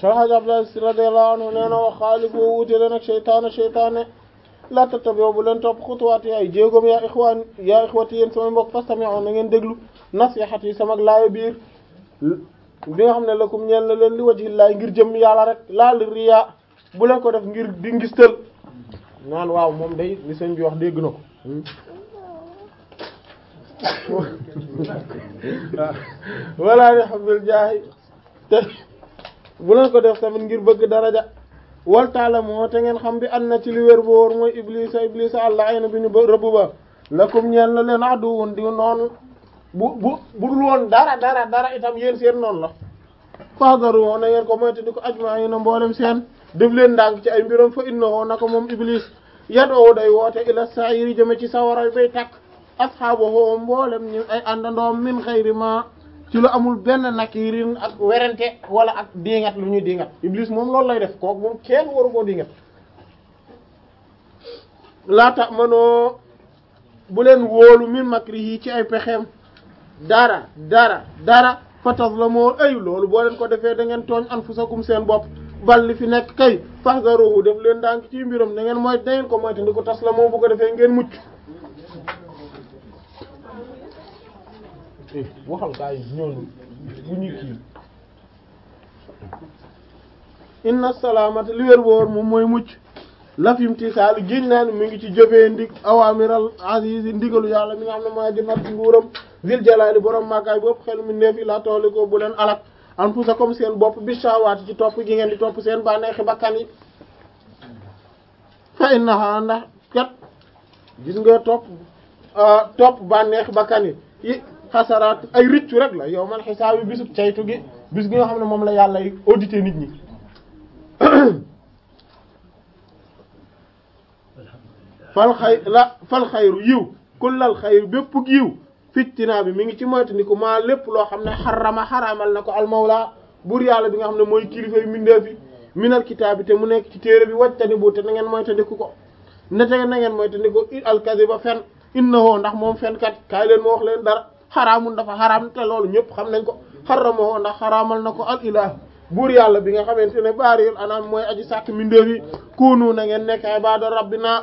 Alxaaji Abdulaay Si radiyallahu anhu nee na wa xaalifu wuute leen ak seytaane seytaane la tattabi'u bu leen topp xutuwaati ay jéegoom yaa ixwaan yaa ixwati yéen sama mbokk fastami'u na ngeen déglu nasiihati yi sama laaya biir bi nga xam ne lakum ñeel na leen li wajhillahi ngir jëm yàlla rek laa li riyaa bu leen ko def ngir di ngistal naan waaw moom day li sëñ bi wax dégg na ko wala li xabil jaahi te bu leen ko def tamit ngir bëgg daraja wal taala moo te ngeen xam bi an na ci li wér bu wóor mooy iblisa iblisa àlla ay na bi ñu ba rëbb ba lakum ñeel na leen aduwun di noonu bu bu bu dul woon dara dara dara itam yéen seen noonu la fahdaru woo na ngeen ko moyte di ko ajma'ina mboolem seen def leen ndànk ci ay mbiram fa innahu naka moom iblis yadoo day woote ila sa'iri jëme ci sawara bay takk asxaabahu mboolem ñu ay àndandoom min xayri ma ci lu amul benn nakirin ak werante wala ak diingat lu ñuy diingat iblis moom loolu lay def kooku moom kenn waru koo diingat laata manoo bu leen wóolu min makrihi ci ay pexeem dara dara dara fatazlamu ay loolu boo leen ko defee da ngeen tooñ anfusakum seen bopp bal li fi nekk kay fahdaruhu def leen ndànk ci mbiram da ngeen mooy da ngeen ko moyte ndi ko tas la moom bu ko defee ngeen mucc waxal gaa yi ñooñu bu ñu kii inna salaamata li wér boor moom mooy mucc lafim tisaalu géñ naa ni mi ngi ci jëfee ndig awamiral aziz ndigalu yàlla mi nga xam ne maa ji nat nguuram zil jalali borom màggaay bopp xel mi neef yi la tooli ko bu leen alak anfusakum seen bopp bi shawaati ci topp gi ngeen di topp seen bànneexi bakkan yi fa innaha ndax kat gis nga topp topp bànneexi bakkan yi yi xasaraat ay rëccu rek la yow man xisaab yi bisub caytu gi bis gi nga xam ne moom la yàlla audité nit ñi fal xay la fal xayru yiw kullal xayru bépp yiw fittinaa bi mi ngi ci moytu ni ko maa lépp loo xam ne xarama xaraamal na ko almawla buur yàlla bi nga xam ne mooy kilifa yu mbindeef yi minal kitaab bi te mu nekk ci téere bi wajtani bu te na ngeen moytandiku ko ne te na ngeen moytandiku alkaziba fen innahu ndax moom fen kat kaay leen ma wax leen dara xaraamun dafa xaraam te loolu ñëpp xam nañ ko xaramahu ndax xaraamal na ko al ilah buur yàlla bi nga xamante ne baaril anam mooy aji sàkk mbindeef yi kunu na ngeen nekk ibada rabbina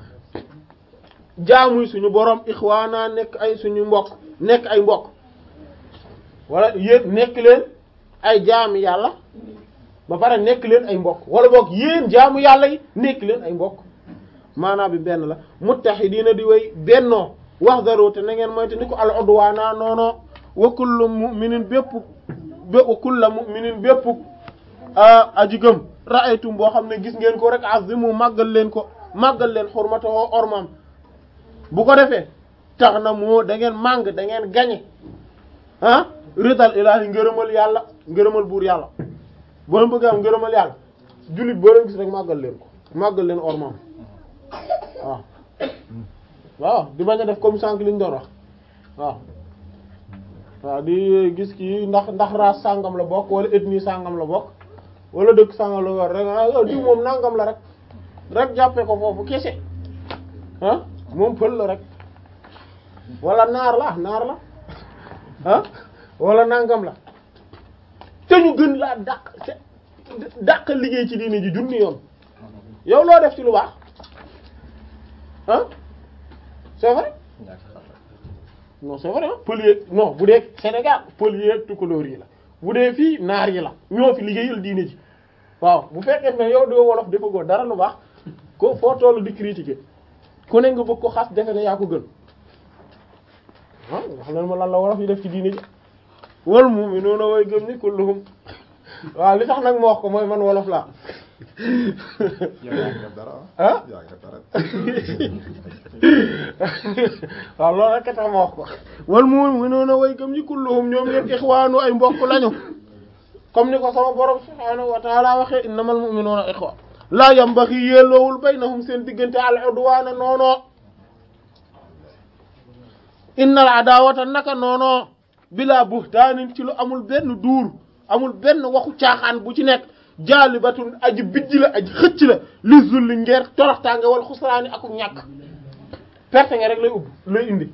jaamuy suñu borom ixwaana nekk ay suñu mbokk nekk ay mbokk wala yéen nekk leen ay jaami yàlla ba pare nekk leen ay mbokk wala boog yéen jaamu yàlla yi nekk leen ay mbokk maanaam bi benn la muttahidiina di way bennoo wax daro te na ngeen moyte ni ko al udwaana noono wa kullu mu'minin bépp wa kullu mu'minin bépp aji gëm ra'aytum boo xam ne gis ngeen ko rek azimu màggal leen ko màggal leen xurmatoo ormam bu ko defee tax na moo da ngeen màng da ngeen gañe ah ridal ilaahi ngërëmal yàlla ngërëmal buur yàlla boo leen bëgg am ngërëmal yàlla jullit boo leen gis rek màggal leen ko màggal leen ormam waaw waaw di bañ a def comme sànq li ñu doon wax waaw waaw di gis kii ndax ndax race sàngam la bokk wala ethnie sàngam la bokk wala dëkk sàngam la war rek ah diw moom nangam la rek rek jàppee ko foofu kese ah moom pël la rek wala naar la naar la ah wala nangam la te ñu gën laa dàq dàq liggéey ci diine ji junni yoon yow loo def ci lu baax ah c'est vrai non c'est vrai pël yeeg non bu dee Sénégal pël yeeg tukulóor yi la bu dee fii naar yi la ñoo fi liggéeyal diine ji waaw bu fekkee ne yow doo wolof dafa góor dara lu baax ko foo tollu di critiquer ku ne nga bëgg ko xas defe ne yaa ko gën ah wax leen ma lan la wolof yi def ci diine ji wal mu'minuuna way gëm ni kulluhum waaw li tax nag ma wax ko mooy man wolof laa ah waaw loolu rek tax ma wax ko wal mu'minuuna way gëm ni kulluhum ñoom ñeen ixwaanu ay mbokk lañu comme ni ko sama borom subhaanahu wa ta'ala waxee innamal mu'minuuna ixwa laa yambaxi yelloowul baynahum seen diggante al udwaana noonoo innal adawata naka noonoo bila buhtaanin ci lu amul benn duur amul benn waxu caaxaan bu ci nekk jaalibatun aji bijj la aji xëcc la li zulli ngeer toroxtaange wala xusraani aku ñàkk perte nga rek lay ubb lay indi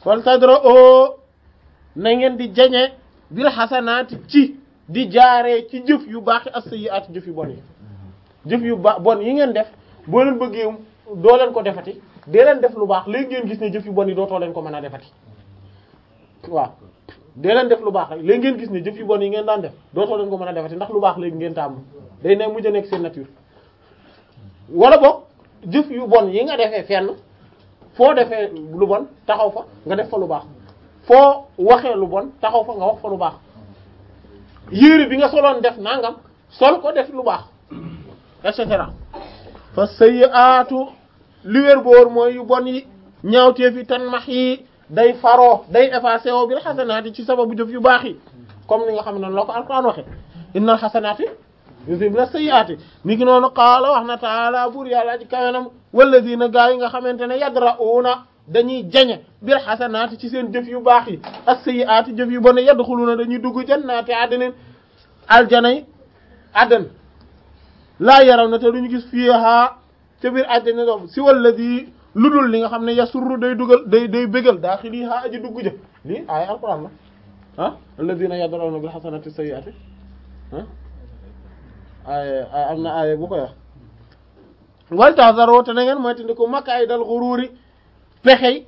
fal tadra o na ngeen di jañe bil xasanaati ci di jaaree ci jëf yu baax yi as-sayyi'aat jëf yu bon yi jëf yu ba bon yi ngeen def boo leen bëggee doo leen ko defati dee leen def lu baax léegi ngeen gis ne jëf yu bon yi dootoo leen ko mën a defati waaw dee leen def lu baax rek léegi ngeen gis ne jëf yu bon yi ngeen daan def dootoo leen ko mën a defati ndax lu baax léegi ngeen tàmm day ne mujj a nekk seen nature wala boog jëf yu bon yi nga defee fenn foo defee lu bon taxaw fa nga def fa lu baax foo waxee lu bon taxaw fa nga wax fa lu baax yére bi nga soloon def nangam sol ko def lu baax et cetera fa sayyi'atu li wér boor mooy yu bon yi ñaawteef yi tan max yi day faroo day effacé woo bil xasanaati ci sababu jëf yu baax yi comme ni nga xam ne noonu la ko alquran waxe innal xasanaati yuzhibna sayyi'ati ni ki noonu qaala wax na taala buur yàlla ci kawenam walladina gaa yi nga xamante ne yadra'una dañuy jañe bil xasanaati ci seen jëf yu baax yi as-sayyi'ati jëf yu bon yadxuluna dañuy dugg jannaati adnin aljanay addan laa yaraw na te duñu gis fiiha ca biir àjjana doom si walladi lu dul li nga xam ne yasurru day dugal day day bégal daaxiliha aji dugg jë lii aaya alquran la ah alladina yadra'una bil hasanati sayyi'ati ah aaya am na aaya bu koy wax wal tahzaru te na ngeen mooy tandi ko makaay dal xururi pexey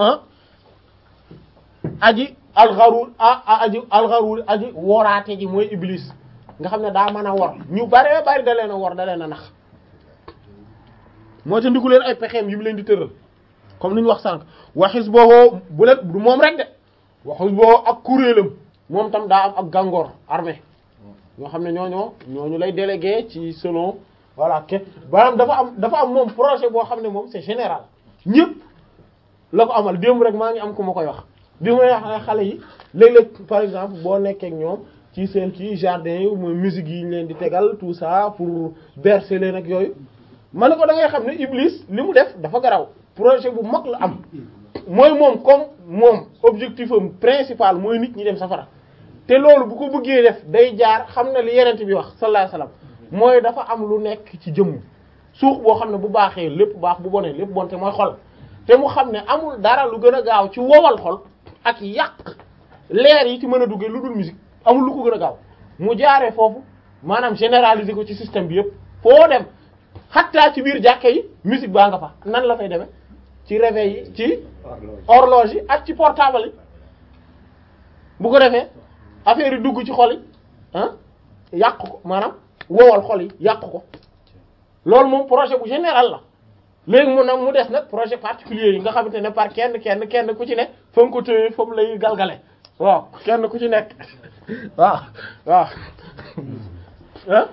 aji alxaruur a aji alxaruur aji woraate ji mooy iblis nga xam ne daa mën a wor ñu bare bari da leen a wor da leen a nax moo ta ndiku leen ay pexeem yi mu leen di tëral comme ni ñu wax sànq waxis boobu bu leen du moom rek de waxis boobu ak kuréelam moom tam daa am ak gàngoor armée ñoo xam ne ñooñoo ñooñu lay délégué ci selon voilà ke maanaam dafa am dafa am moom projet boo xam ne moom c'est général ñëpp la ko amal démb rek maa ngi am ku ma koy wax bi may wax xale yi léeg-léeg par exemple boo nekkee ak ñoom ci seen kii jardin yi mooy musique yi ñu leen di tegal tout ça pour bercer leen ak yooyu ma ne ko da ngay xam ne Iblis li mu def dafa garaw projet bu mag la am mooy moom comme moom objectif am principal mooy nit ñi dem safara te loolu bu ko bëggee def day jaar xam na li yenent bi wax sallallahu alayhi wasallam mooy dafa am lu nekk ci jëmm suux boo xam ne bu baaxee lépp baax bu bonee lépp bon te mooy xol te mu xam ne amul dara lu gën a gaaw ci wowal xol ak yàq leer yi ci mën a duggee lu dul musique amul lu ko gën a gaaw mu jaaree foofu maanaam généraliser ko ci système bi yëpp foo dem xattaa ci biir jàkke yi musique baa nga fa nan la fay demee ci réveil yi ci horloge yi ak ci portable yi bu ko defee affaire yi dugg ci xol yi ah yàq ko maanaam wowal xol yi yàq ko loolu moom projet bu général la léegi mu nag mu des nag projet particulier yi nga xamante ne par kenn kenn kenn ku ci ne fa nga ko téye fa mu lay galgale waaw kenn ku ci nekk waaw waaw ah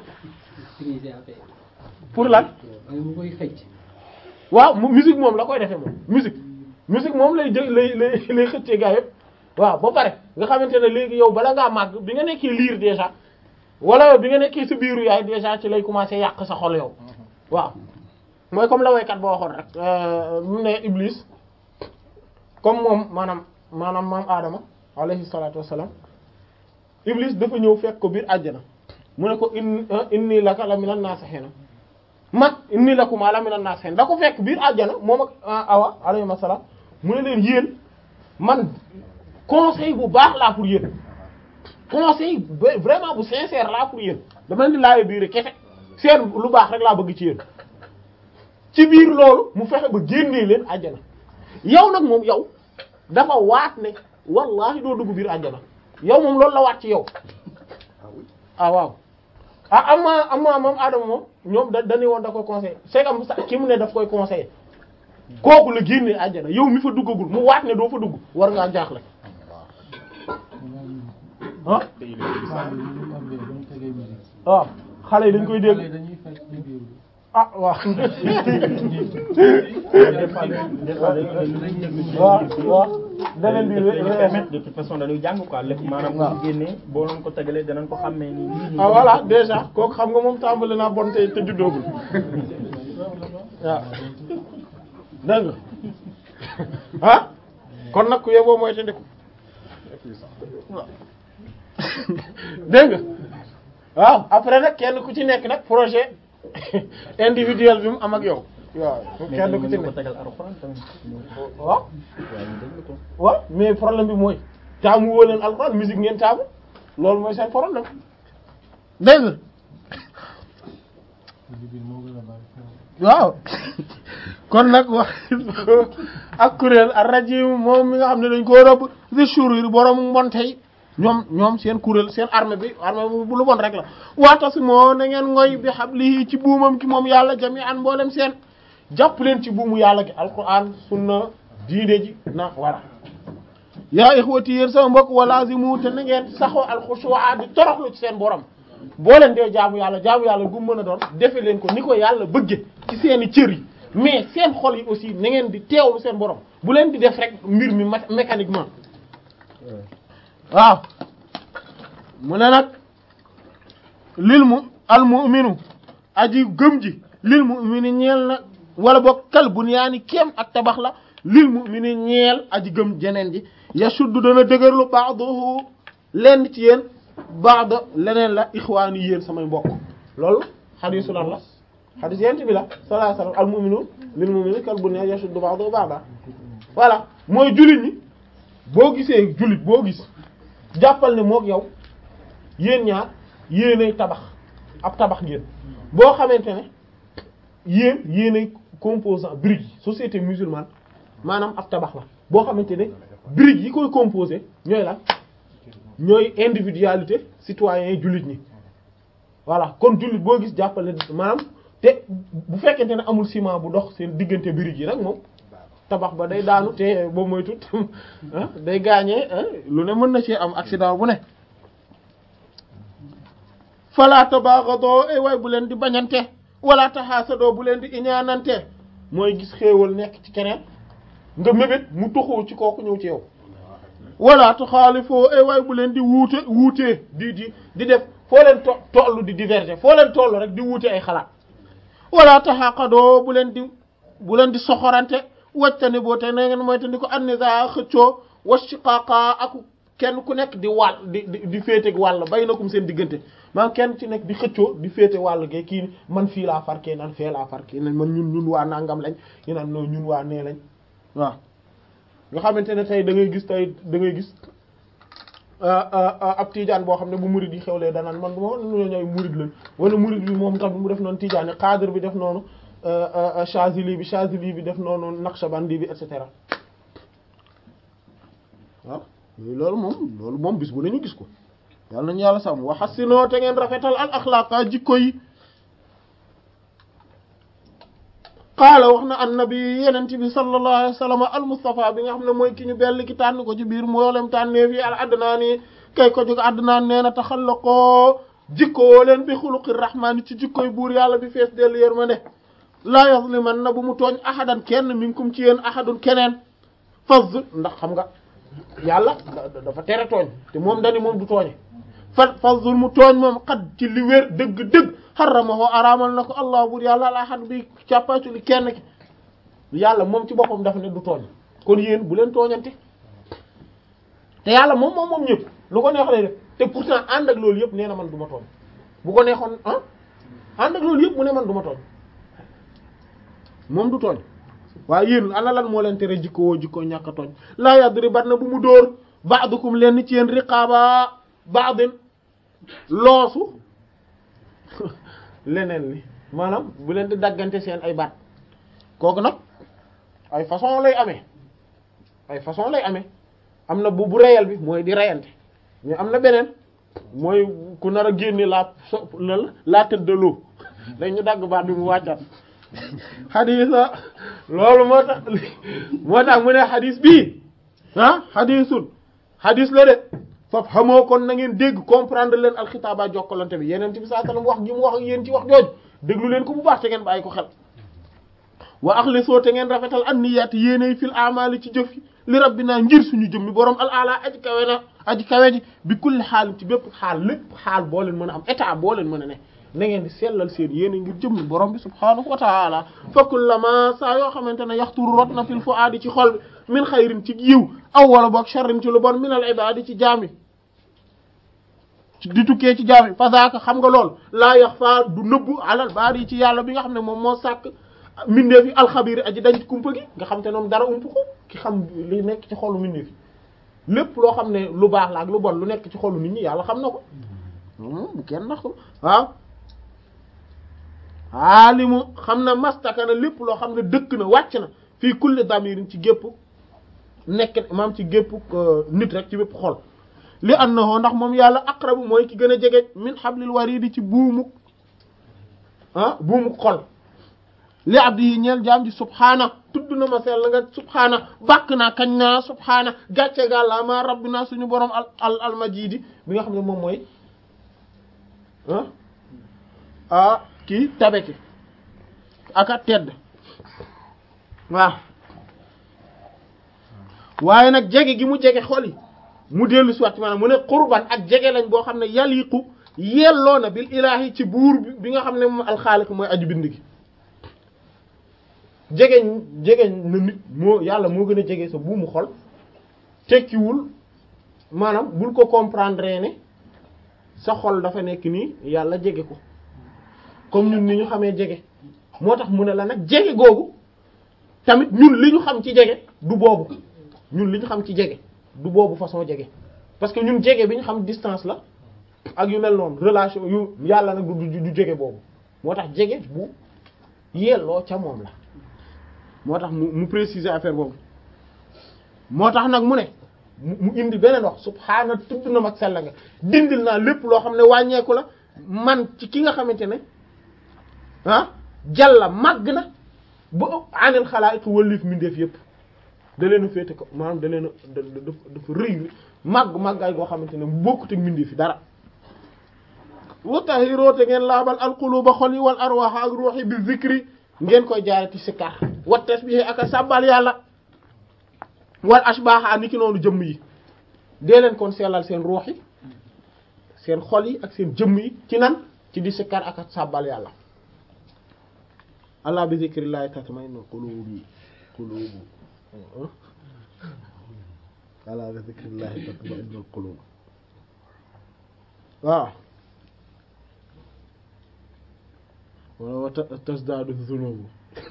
pour lan mu koy fecc waaw mu musique moom la koy defee moom musique musique moom lay jël lay lay lay xëccee gaa yëpp waaw ba pare nga xamante ne léegi yow bala ngaa màgg bi nga nekkee liir déjà wala bi nga nekkee sa biiru yaay déjà ci lay commencer yàq sa xol yow waaw mooy comme la waykat boo waxoon rek mu ne Iblis comme moom maanaam maanaam maam Adama alayhi salaatu wassalaam Iblis dafa ñëw fekk ko biir àjjana mu ne ko in inni laka la minan naasihiina man inni lakuma la minan naasihiina da ko fekk biir àjjana moom ak Awa alayhi salaam mu ne leen yéen man conseil bu baax laa pour yéen conseil vraiment bu sincère laa pour yéen dama leen di laajee biir kese seen lu baax rek laa bëgg ci yéen. ci biir loolu mu fexe ba génnee leen àjjana yow nag moom yow dafa waat ne wallahi doo dugg biir àjjana yow moom loolu la waat ci yow ah waaw ah ama ama moom Adama moom ñoom da dañuy woon da koy conseillé c'est comme ça ki mu ne daf koy conseillé kooku la génnee àjjana yow mi fa duggagul mu waat ne doo fa dugg war ngaa jaaxle ah waaw xale yi dañ koy dégg ah waaw waaw waaw beneen bi dañuy permettre de toute façon dañuy jàng quoi lépp maanaam bu ñu génnee boo leen ko tegalee danañ ko xàmmee ni lii ah voilà déjà kooku xam nga moom tàmbali naa bon te te juddoogul waaw dégg nga ah kon nag ku yeboo mooy te ndiku waaw dégg nga waaw après nag kenn ku ci nekk nag projet individuel bi mu am ak yow waaw mais kenn tamit ku mën ci nga ko ne tegal alxuraan tamit. waaw waaye ñu déglu ko. waaw mais problème bi mooy taamu woo leen alxuraan musique ngeen taamu loolu mooy seen problème dégg nga waaw kon nag wax ak kuréel ak rajim moom mi nga xam ne dañ koo rëbb di shurur borom mbonte yi ñoom ñoom seen kuréel seen armée bi armée bi bu lu bon rek la waata si moo na ngeen ngoy bi hablihi ci buumam ki moom yàlla jami'an mboolem seen jàpp leen ci buumu yàlla gi alquran sunna diine ji na wala yaa ixwati yéen sama mbokk walazimu te na ngeen saxoo alxushu'a di toroxlu ci seen borom boo leen dee jaamu yàlla jaamu yàlla gu mën a doon defe leen ko ni ko yàlla bëgge ci seeni cër yi mais seen xol yi aussi na ngeen di teewlu seen borom bu leen di def rek mbir mi ma- mécaniquement waaw mu ne nag lil mu al mu'minu aji gëm ji lil mu'mini ñeel na wala boog kal bunyaani kéem ak tabax la lil mu'mini ñeel aji gëm jeneen ji yashuddu dana dëgërlu ba'dahu lenn ci yéen ba'da leneen la ixwaani yéen samay mbokk loolu xadiisu lan la xadiis yent bi la sallallahu alayhi wasallam al mu'minu lil mu'mini kal bunyaani yashuddu ba'dahu ba'da voilà mooy jullit ñi boo gisee jullit boo gis jàppal ne mook yow yéen ñaar yéenay tabax ab tabax ngeen boo xamante ne yéen yéenay composant brique yi société musulmane maanaam ab tabax la boo xamante ne brique yi koy composé ñooy lan ñooy individualité citoyen yi jullit ñi voilà kon jullit boo gis jàppal ne maanaam te bu fekkente ne amul ciment bu dox seen diggante brique yi nag moom tabax ba day daanu te boo mooy tut day gaañee lu ne mën na ci am accident bu ne fala tabaghado ay waay bu leen di bañante wala tahaasado bu leen di iñaanante mooy gis xéewal nekk ci keneen nga mébét mu tuxu ci kooku ñëw ci yow wala tuxaalifoo ay waay bu leen di wuute wuutee di di di def foo leen to tollu di diverger foo leen tollu rek di wuute ay xalaat wala taxaqadoo bu leen di bu leen di soxorante wajtani boo te na ngeen mooy te ni ko annisa xëccoo washiqaqa ak kenn ku nekk di wàll di di di féete wàll bay na kum seen diggante maanaam kenn ci nekk di xëccoo di féete wàll ge kii ni man fii laa far kee naan fee laa far kee man ñun ñun waa nangam lañ ñu naan non ñun waa nee lañ waaw nga xamante ne tey da ngay gis tey da ngay gis ab tijaan boo xam ne bu murid yi xewlee danaan man bu ma ñoo ñooy murid lañ wala murid bi moom tamit mu def noonu tijaan yi xaadir bi def noonu Chazili bi Chazili bi def noonu Naqshbandi bi et cetera waaw loolu moom loolu moom bis bu nañu gis ko yàlla nañu yàlla sàmm wa hassinoo te ngeen rafetal al axlaaqa jikko yi qaala wax na annabi yenente bi sallallahu alayhi wa sallam al mustafa bi nga xam ne mooy ki ñu bell ki tànn ko ci biir mboolem tànneef yi al adnaani kay ko jóg adnaan nee na taxallaqoo jikkoo leen bi xuluqi rahmaani ci jikkoy buur yàlla bi fees dellu yërmande laa yazliman na bu mu tooñ ahadan kenn minkum ci yéen ahadun keneen faz ndax xam nga yàlla dafa tere tooñ te moom dani moom du tooñe fa fazul mu tooñ moom xat ci li wér dëgg-dëgg xaramahu araamal na ko allah bur yàlla al ahad bi càppaatu li kenn ki yàlla moom ci boppam dafa ne du tooñ kon yéen bu leen tooñante te yàlla moom moom moom ñëpp lu ko neex lay def te pourtant ànd ak loolu yëpp nee na man du ma tooñ bu ko neexoon ah ànd ak loolu yëpp mu ne man du ma tooñ moom du tooñ waaye yéen ana lan moo leen tere jikko woo jikko ñàkk a tooñ laa yadribat na bu mu dóor ba'dukum leen ci yéen riqaba ba'din loosu leneen li maanaam bu leen di daggante seen ay baat kooku nag ay façon lay amee ay façon lay amee am na bu bu reyal bi mooy di reyante mais am na beneen mooy ku nar a génne la so la tête de l'eau dañ ñu dagg baat bi mu wàccat xadisa loolu moo tax moo tax mu ne xadis bii ah xadisul xadis la de faf xamoo kon na ngeen dégg comprendre leen alxitaaba jokkalante bi yeneen bi saa sallam wax gi mu wax ak yéen ci wax jooju déglu leen ko bu baax te ngeen bàyyi ko xel wa axlisoo te ngeen rafetal an niyaati yéenay fil amali ci jëf yi li rabbina ngir suñu jëmmi borom al ala aji kawe na aji kawe ji bi kulli xaal ci bépp xaal lépp xaal boo leen mën a am état boo leen mën a ne na ngeen di sellal seen yéene ngir jëmmi borom bi subhaanahu wa taala fa kullama saa yoo xamante ne yaxturu rot na fil fuaadi ci xol bi min xayrin ci yiw aw wala boog sharrin ci lu bon min al ibaadi ci jaami di tukkee ci jaami fa zaaka xam nga lool laa yaxfaa du nëbbu alal baari ci yàlla bi nga xam ne moom moo sàkk mindeef yi alxabiri aji dañ kumpa gi nga xam te noonu dara ump ko ki xam li nekk ci xolu mindeef yi lépp loo xam ne lu baax la ak lu bon lu nekk ci xolu nit ñi yàlla xam na ko bu kenn ndax ko waaw aalimu xam na mastaka na lépp loo xam ne dëkk na wàcc na fii kulli damirin ci gépp nekk maam ci gépp nit rek ci bépp xol li annahu ndax moom yàlla aqrabu mooy ki gën a jege min hablil waridi ci buumuk ah buumuk xol li abdi yi ñeel jaam ji subhaana tudd na ma sell nga subhaana bàkk naa kañ naa subhaana gàcce gàlla ma rabbina suñu borom al al almajidi bi nga xam ne moom mooy ah ah kii tabeki aka tedd waaw waaye nag jege gi mu jege xol yi mu dellu si waat maanaam mu ne qurban ak jege lañ boo xam ne yaliqu yelloo na bil ilaahi ci buur bi nga xam ne moom alxaaliq mooy aju bind gi jege jege na nit moo yàlla moo gën a jege sa buumu xol tekkiwul maanaam bul ko comprendre ne sa xol dafa nekk nii yàlla jege ko comme ñun ni ñu xamee jege moo tax mu ne la nag jege googu tamit ñun li ñu xam ci jege du boobu ñun li ñu xam ci jege du boobu façon jege parce que ñun jege bi ñu xam distance la ak yu mel noonu relation yu yàlla nag du du jege boobu moo tax jege bu yelloo ca moom la moo tax mu mu préciser affaire boobu moo tax nag mu ne mu indi beneen wax subhaana tudd na mag sell nga dindil naa lépp loo xam ne wàññeeku la man ci ki nga xamante ne ah jàlla màgg na ba anil xalaa'iq wëlliif mindeef yépp da leen a féete ko maanaam da leen a dafa rëy màgg màggaay goo xamante ne bokkut ak mindeef yi dara wa tahiroo te ngeen laabal alquluba xol yi wal arwaax ak ruux yi bi zikri ngeen koy jaare ci sikkar wa tasbih ak a sàbbal yàlla wal ashbaaha ni ki noonu jëmm yi dee leen kon sellal seen ruux yi seen xol yi ak seen jëmm yi ci nan ci di sikkar ak a sàbbal yàlla allah bi zikrillahi tatma'innul qulubi qulubu ala bi zikrillahi tatma'innul qulub waaw wala wa tasdaadu zunubu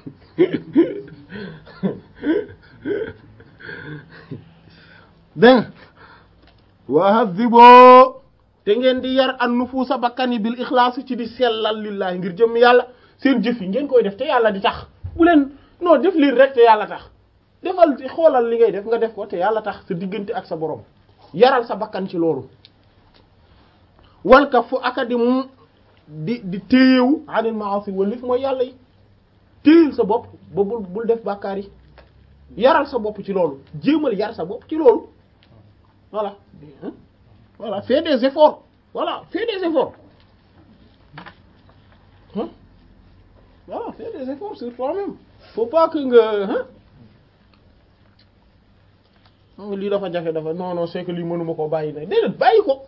dégg wa hadhiboo te ngeen di yar an nufuusa bakkan yi bil ixlaas ci di sellal lillahi ngir jëm yàlla seen jëf yi ngeen koy def te yàlla di tax bu leen non def lii rek te yàlla tax defal xoolal li ngay def nga def ko te yàlla tax sa diggante ak sa borom yaral sa bakkan ci loolu walka fu aka di mu di di téyewu anil ma'asi walif mooy yàlla yi téyel sa bopp ba bul bul def bàkkaar yi yaral sa bopp ci loolu jéemal yar sa bopp ci loolu voilà voilà fais des efforts voilà fais des efforts hein voilà fais des efforts sur toi-même faut pas que nga hein lii dafa jafe dafa non non c'est que lii mënuma koo bàyyi nag déedéet bàyyi ko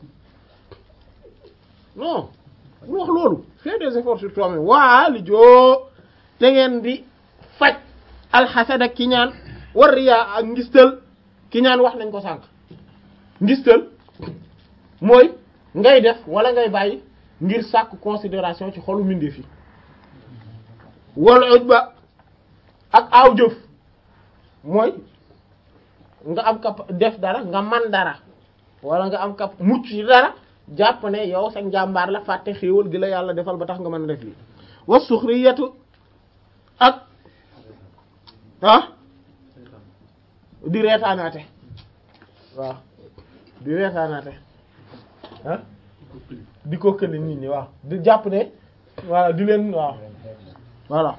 non bu wax loolu fais des efforts sur toi-même waa li joo te ngeen di faj alxasad ak kiñaan war riyaa ak ngistal kiñaan wax nañ ko sànq ngistal mooy ngay def wala ngay bàyyi ngir sàkk considération ci xolu mbindeef yi wala ujba ak aaw jëf mooy nga am kap def dara nga man dara wala nga am kap mucc ci dara jàpp ne yow sa njàmbaar la fàtte xéewal gi la yàlla defal ba tax nga mën a def lii wa suxriyatu ak ah di reetaanaate waaw di reetaanaate ah di ko këli nit ñi waaw di jàpp ne voilà di leen waaw voilà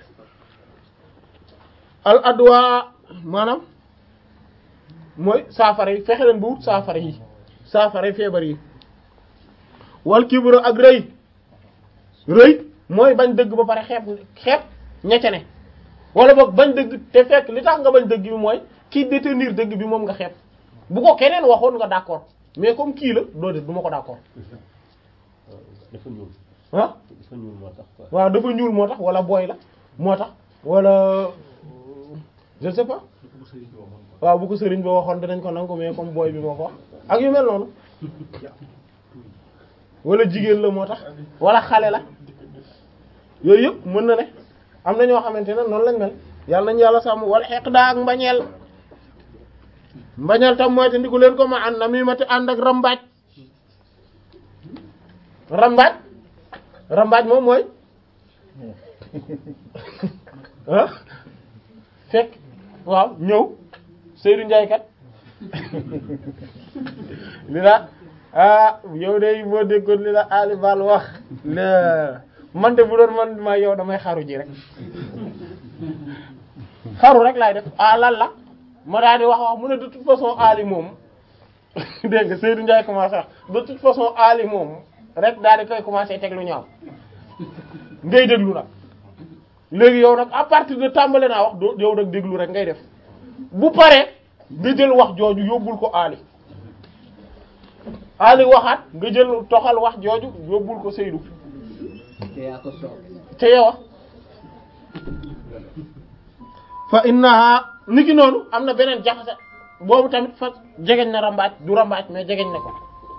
al adwa maanaam mooy saafara yi fexe leen bu wut saafara yi saafara yi feebar yi wal kibru ak rëy rëy mooy bañ dëgg ba pare xeeb xeeb ñecce ne wala boog bañ dëgg te fekk li tax nga bañ dëgg bi mooy kii détenir dëgg bi moom nga xeeb bu ko keneen waxoon nga d'accord mais comme kii la doo def du ma ko d'accord dafa ñuul ah dafa ñuul moo tax quoi waaw dafa ñuul moo tax wala booy la moo tax wala je ne sais pas waaw bu ko sëriñ ba waxoon dinañ ko nangu mais comme booy bi moo ko wax ak yu mel noonu wala jigéen la moo tax wala xale la yooyu yëpp mën na ne am na ñoo xamante ne noonu lañ mel yàlla nañu yàlla sàmm wal xeq daa ak mbañeel mbañeel tam mooy te ndiku leen ko ma ànd na mi ma te ànd ak rambaaj rambaaj rambaaj moom mooy ah fekk waaw ñëw Seydou Ndiaye kat li la ah yow de boo déggoon li la Ali Bal wax la man de bu doon man ma yow damay xaru ji rek xaru rek laay def ah lan la ma daal di wax wax mu ne de toute façon Ali moom dégg nga Seydou Ndiaye commencé wax de toute façon Ali moom rek daal di koy commencé teg lu ñaaw ngay déglu nag léegi yow nag à partir de tàmbale naa wax doo yow nag déglu rek ngay def bu paree nga jël wax jooju yóbbul ko Ali Ali waxaat nga jël toxal wax jooju yóbbul ko Seydou te yaa ko soob te yow fa innaha niki noonu am na beneen jaxase boobu tamit fa jegeñ na rambaaj du rambaaj mais jegeñ na ko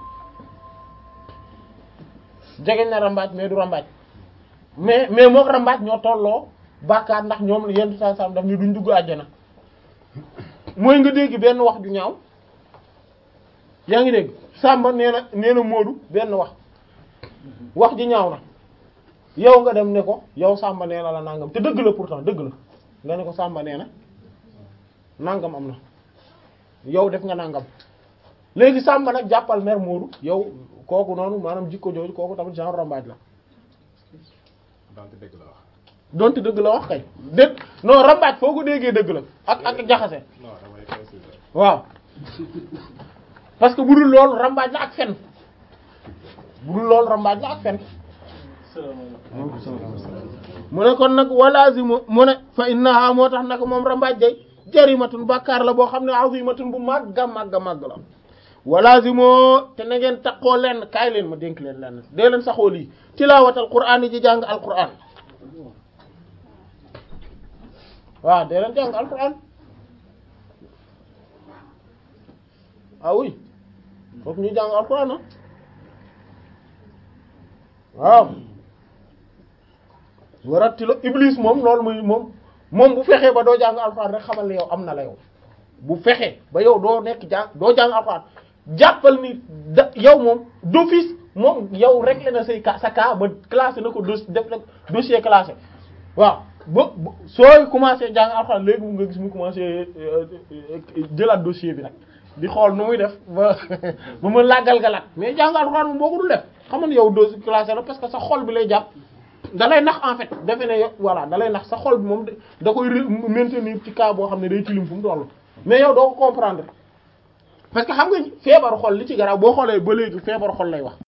jegeñ na rambaaj mais du rambaaj mais mais mook rambaaj ñoo tolloo bàkkaar ndax ñoom yenn saa saa daf ni duñ dugg àjjana mooy nga dégg benn wax ju ñaaw yaa ngi dégg Samba nee na nee na Moodu benn wax wax ji ñaaw na yow nga dem ne ko yow Samba nee na la nangam te dëgg la pourtant dëgg la nga ne ko Samba nee na nangam am na yow def nga nangam léegi Samba nag jàppal mer Moodu yow kooku noonu maanaam jikko jooju kooku tamit genre rambaaj la donte dëgg la wax donte dëgg la wax kay dëgg non rambaaj foo ko déggee dëgg la ak ak jaxase non damay considérer waaw parce que bu dul loolu rambaaj la ak fen bu dul loolu rambaaj la ak fen mu ne kon nag walaazimu mu ne fa innaha moo tax nag moom rambaaj day jarimatun bàkkaar la boo xam ne azimatun bu màgga màgga màgg la walaazimoo te na ngeen takkoo lenn kaay leen ma dénk leen lenn dee leen saxoo lii tilaawatal qur'aan yi ji jàng alqur'aan waaw dee leen jàng alqur'aan ah oui fokk ñu jàng alqur'aan ah waaw warattilo iblis moom loolu muy moom moom bu fexee ba doo jàng alxuraan rek xamal ne yow am na la yow bu fexee ba yow doo nekk jàng doo jàng alxuraan jàppal ni da yow moom d'office moom yow réglé na say cas sa cas ba classé na ko dos def na dossier classé waaw ba ba- sooy commencé jàng alxuraan léegi mu nga gis mu commencé jëlaat dossier bi nag di xool nu muy def ba ba ma làggal galat mais jàng alxuraan moom boo ko dul def xamal ne yow dossier classé la parce que sa xol bi lay jàpp da lay nax en fait defe ne yow voilà da lay nax sa xol bi moom da- da koy re- maintenir ci cas boo xam ne day tilim fu mu toll mais yow doo ko comprendre parce que xam nga feebaru xol li ci garaaw boo xoolee ba léegi feebaru xol lay wax